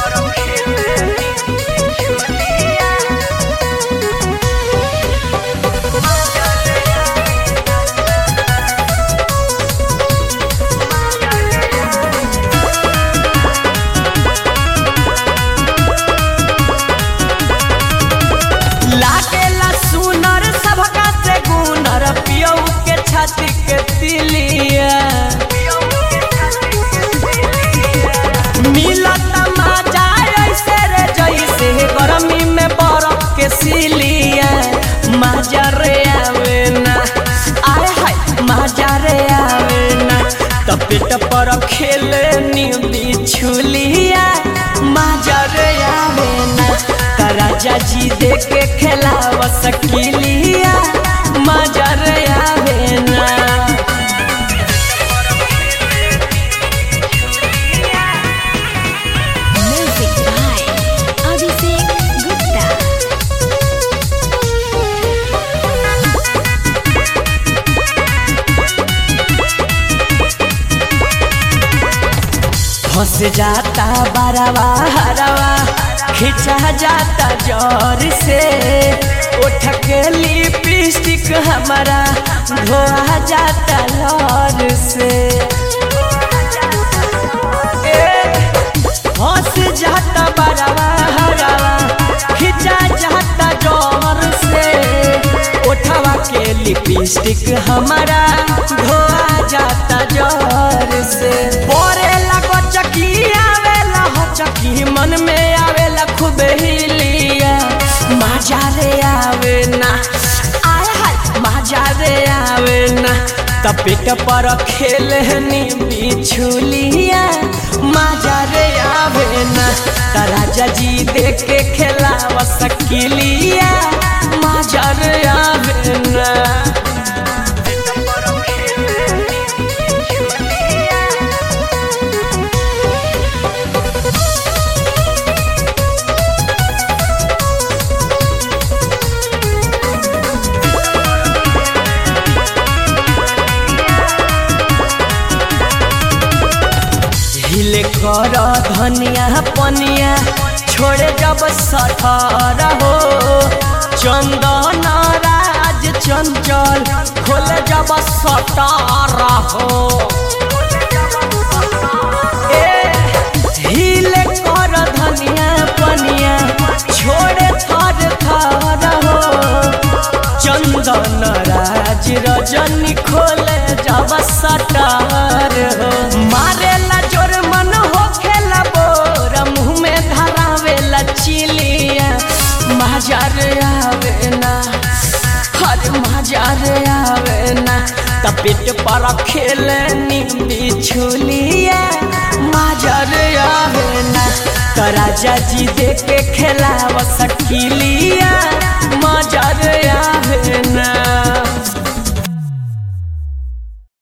लागेला सुनर सबका से गुनर पियौ के छाती के तिलिया मिलत मजा ऐसे रे जैसे गर्मी में बर्फ के सिलिया मजा रे आवे ना आय हाय मजा रे आवे ना त पेट पर खेले नी बिछुलिया मजा रे आवे ना त राजा जी दे के खेलाव सकिलिया मजा रे आवे ना Music by Abhishek Gupta. फंस जाता बरवा हरवा खिंचा जाता जोर से उठ के लिपस्टिक हमारा धोआ जाता लौर से ए, फंस जाता बरवा हरवा खिंचा जाता जोर से उठवा के लिपस्टिक हमारा धोआ जाता जोर से बोरे लगो चकी आवेला हो चकी मन में आवेला खूब हिलिया मजा रे आवे ना आय हाय मजा रे आवे ना तपेट पर खेलनी बिछुलिया मजा रे आवे ना त राजा जी देख के खेलाव सकिलिया मजा रे आवे ना हिले कर धनिया पनिया छोड़े जब सठर हो चंदन राज चंचल खोले जब सटर हो ए, हिले कर धनिया पनिया छोड़े थर थर हो चंदन राज रजनी खोले जब सटर हो मारेला जोर मन हो खेला बोर मुँह में धरावेला चिलिया मजार आवे ना हर मजार आवे ना तपेट पर खेले बिछुलिया मजार आवे ना त राजा जी देख के खेलाव सकिलिया